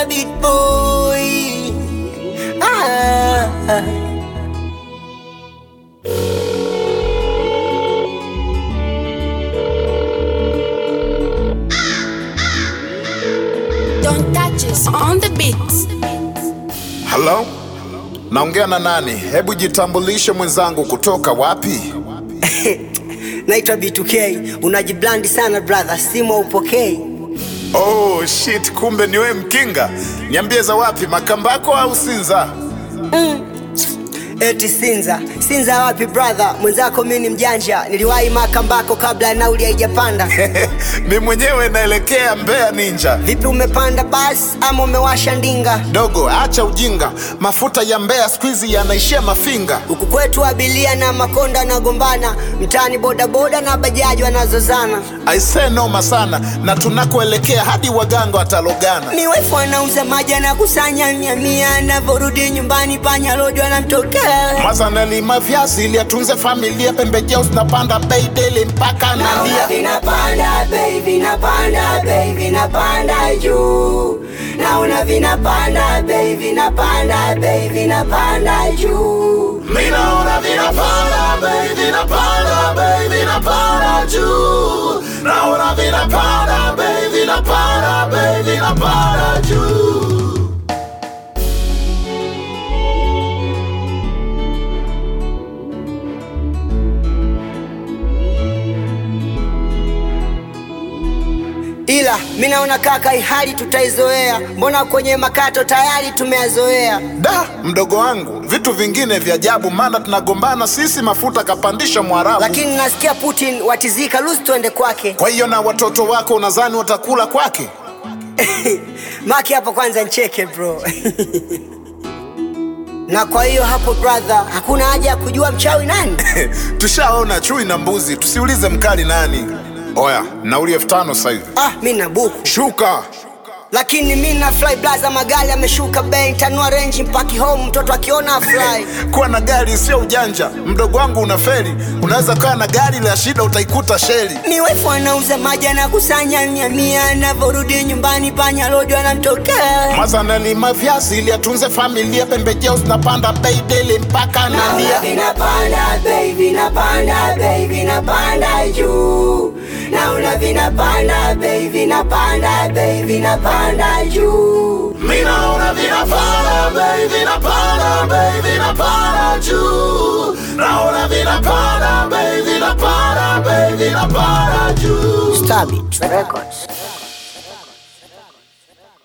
Mr. Beat Boy. Ah. Don't touch us on the beats. Halo, naongea na nani? Hebu jitambulishe mwenzangu, kutoka wapi? Naitwa B2K. Unajiblandi sana brother, simu upokei. Oh shit, kumbe ni wewe Mkinga. Niambie za wapi, Makambako au Sinza? Eti Sinza. Sinza wapi brother? Mwenzako mimi ni mjanja. Niliwahi Makambako kabla ya nauli haijapanda. Mi mwenyewe naelekea Mbeya Ninja. Vipi umepanda basi ama umewasha ndinga? Dogo, acha ujinga, mafuta ya Mbeya siku hizi yanaishia Mafinga. Huku kwetu abilia na makonda wanagombana, mtaani bodaboda na bajaji wanazozana. Aisee, noma sana, na tunakoelekea hadi waganga watalogana. Miwefu anauza maji anakusanya mia mia, anavyorudi nyumbani panya rojo anamtokea. Mwanza nalima viazi ili atunze familia, pembejeo zinapanda bei daily mpaka Naona nalia. vinapanda bei, vinapanda bei, vinapanda juu. Naona vinapanda bei, vinapanda bei, vinapanda juu. Mi naona vinapanda bei, vinapanda bei, vinapanda juu. Naona vinapanda bei, vinapanda bei, vinapanda juu. Ila mi naona kaka, hii hali tutaizoea, mbona kwenye makato tayari tumeyazoea. Da, mdogo wangu, vitu vingine vya ajabu, maana tunagombana sisi, mafuta kapandisha Mwarabu. Lakini nasikia Putin watizika, lusi tuende kwake. Kwa hiyo na watoto wako unadhani watakula kwake? Maki hapo kwanza ncheke bro. na kwa hiyo hapo brother, hakuna haja ya kujua mchawi nani. Tushaona chui na mbuzi, tusiulize mkali nani. Oya, nauli elfu tano sasa hivi. Ah, mi na buku Shuka. lakini mi na fly blaza, magari ameshuka bei, tanua range mpaki home, mtoto akiona fly. Kuwa na gari sio ujanja, mdogo wangu unaferi. Unaweza kuwa na gari la shida, utaikuta sheli. Miwefu anauza maji anakusanya mia mia, anavyorudi nyumbani panya rojo anamtokea. Mwanza nalima viazi ili atunze familia, pembejeo zinapanda bei daily mpaka Naona nalia. vinapanda bei, vinapanda bei, vinapanda juu. Naona vinapanda bei, vinapanda bei, vinapanda juu. Mi naona vinapanda bei, vinapanda bei, vinapanda juu. Naona vinapanda bei, vinapanda bei, vinapanda juu. Stabit Records.